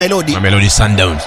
Melody. Mamelodi Sundowns.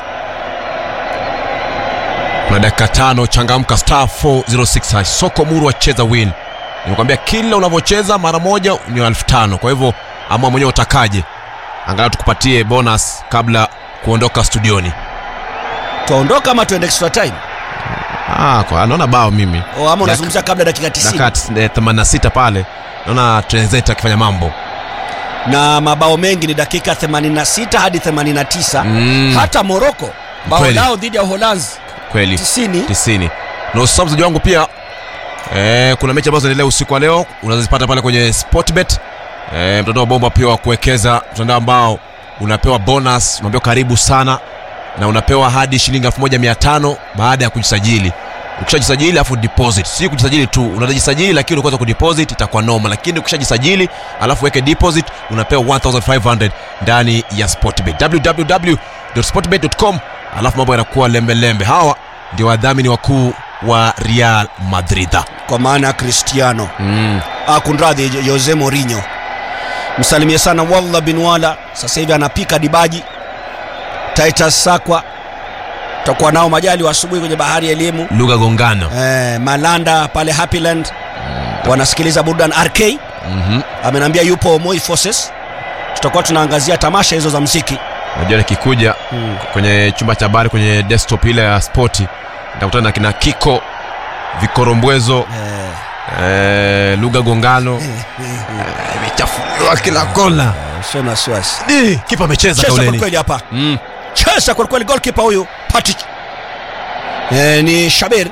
Kuna dakika tano, changamka star 406 hash. Soko muru wacheza win. Nimekwambia kila unavyocheza mara moja ni elfu tano. Kwa hivyo amua mwenyewe utakaje, angalau tukupatie bonus kabla kuondoka studioni. Tuondoka ama tuende extra time? Ah, kwa anaona bao mimi O, ama unazungumzia kabla dakika 90 dakika eh, 86 pale, naona Trenzeta akifanya mambo na mabao mengi ni dakika 86 hadi 89. Mm. Hata Morocco bao Kweli. lao dhidi ya Uholanzi kweli 90 90 na usisahau mchezaji wangu pia eh, kuna mechi ambazo zinaendelea usiku wa leo unazipata pale kwenye sportbet eh, mtandao wa bomba pia wa kuwekeza mtandao ambao unapewa bonus unaambiwa karibu sana na unapewa hadi shilingi 1500 baada ya kujisajili ukishajisajili alafu deposit si kujisajili tu unajisajili lakini ukaweza kudeposit itakuwa noma lakini ukishajisajili alafu weke deposit unapewa 1500 ndani ya sportbet www.sportbet.com alafu mambo yanakuwa lembelembe hawa ndio wadhamini wakuu wa real madrid kwa maana ya Cristiano mm. ah, kunradhi Jo- Jose Mourinho. Msalimie sana Wallah bin Wala, sasa hivi anapika dibaji. Titus Sakwa tutakuwa nao majali wa asubuhi kwenye bahari ya elimu. lugha gongano Eh, Malanda pale Happyland wanasikiliza burdan RK mm-hmm. ameniambia yupo Moi Forces. Tutakuwa tunaangazia tamasha hizo za mziki. najua nikikuja Mm. kwenye chumba cha habari kwenye desktop ile ya spoti nitakutana na kina kiko vikorombwezo Eh, eh, lugha gongano imechafuliwa kila kona sio na wasiwasi. Ni, kipa amecheza Cheza kwa kauleni kweli hapa. mm. cheza kwelikweli golkipa huyu Patrick e, ni Shabir.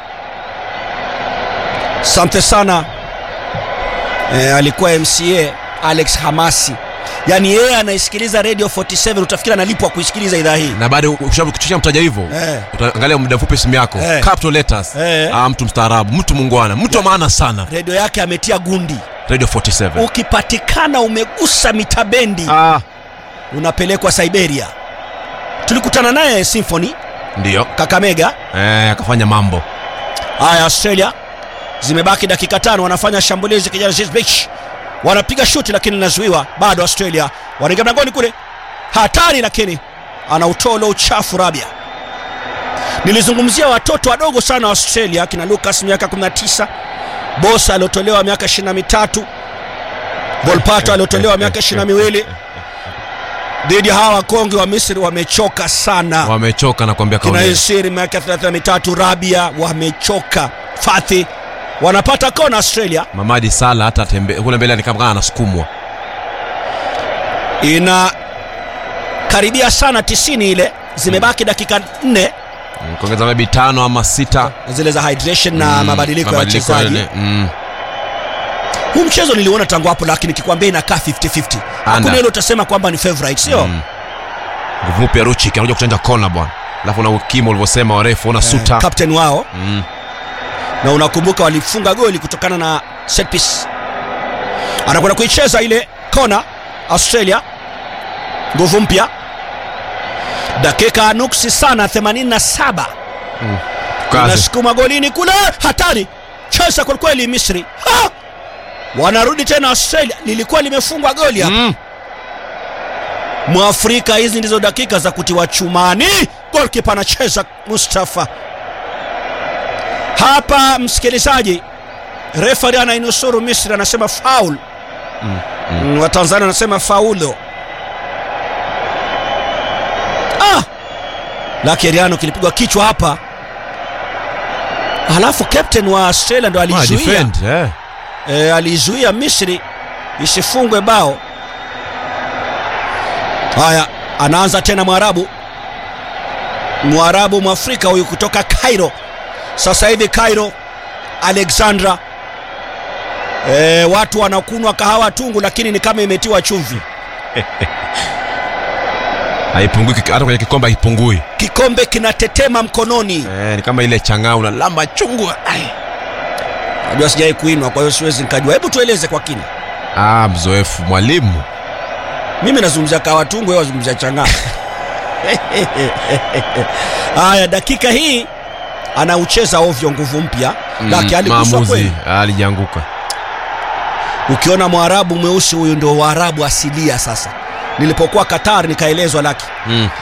Asante sana e, alikuwa MCA Alex Hamasi, yaani yeye anaisikiliza Radio 47 utafikiri analipwa kuisikiliza idhaa hii na baada kushia mtaja hivyo Eh. utaangalia muda mfupi simu yako Eh. capital letters Eh. ah, mtu mstaarabu mtu mungwana mtu wa maana sana redio yake ametia gundi. radio 47 Ukipatikana umegusa mitabendi ah, unapelekwa Siberia. Tulikutana naye Symphony ndiyo Kakamega eh, akafanya mambo Haya, Australia zimebaki dakika tano, wanafanya shambulizi kijana Beach wanapiga shuti lakini linazuiwa bado. Australia wanaingia mlangoni kule, hatari, lakini anautoa ule uchafu Rabia. Nilizungumzia watoto wadogo sana wa Australia, kina Lucas miaka 19, Bosa aliotolewa miaka 23, Volpato aliotolewa miaka 22. Dhidi ya hawa wakonge wa Misri wamechoka sana wamechoka na kuambia kina kauli Yesiri miaka 33, Rabia wamechoka, Fathi wanapata kona Australia. mamadi sala hata tembe kule mbele ni kama kama anasukumwa Ina karibia sana 90 ile, zimebaki dakika nne Mm, kuongeza maybe tano ama sita zile za hydration na Mm, mabadiliko ya mabadiliko wachezaji. yale, mm. Huu mchezo niliona tangu hapo, lakini kikwambia inakaa 50-50. Hakuna Anda. ile utasema kwamba ni favorite, sio Mm. nguvu mpya ruchik anakuja kuchanja kona bwana alafu na ukimo ulivyosema warefu una suta captain wao, mm. na unakumbuka walifunga goli kutokana na set piece. Anakwenda kuicheza ile kona Australia, nguvu mpya, dakika nuksi sana 87 kazi nasukuma golini kule, hatari, cheza kwelikweli Misri. Ha! Wanarudi tena Australia, lilikuwa limefungwa goli hapa mm. Mwafrika, hizi ndizo dakika za kutiwa chumani. Golkipa anacheza Mustafa hapa. Msikilizaji, refari anainusuru Misri, anasema faul. Mm, Mm, Watanzania anasema faulo. Ah! la Keriano kilipigwa kichwa hapa, halafu captain wa Australia ndo Ah, alizuia defend, eh. e, alizuia Misri isifungwe bao. Haya, anaanza tena Mwarabu, Mwarabu Mwafrika huyu kutoka Cairo. Sasa hivi Cairo, Alexandra, e, watu wanakunwa kahawa tungu, lakini ni kama imetiwa chumvi. haipungui kik- hata kwenye kikombe haipungui Kikombe kinatetema mkononi. eh, ni kama ile chang'aa unalamba chungu Ai. Najua sijai kuinwa, kwa hiyo siwezi nikajua. Hebu tueleze kwa kina. ah, mzoefu mwalimu mimi nazungumzia kahawa tungu, wewe wazungumzia chang'aa. Haya, dakika hii anaucheza ovyo, nguvu mpya lake aliguswa maamuzi kweli. alijanguka Ukiona mwarabu mweusi huyu ndio waarabu asilia. Sasa nilipokuwa qatar nikaelezwa laki mm.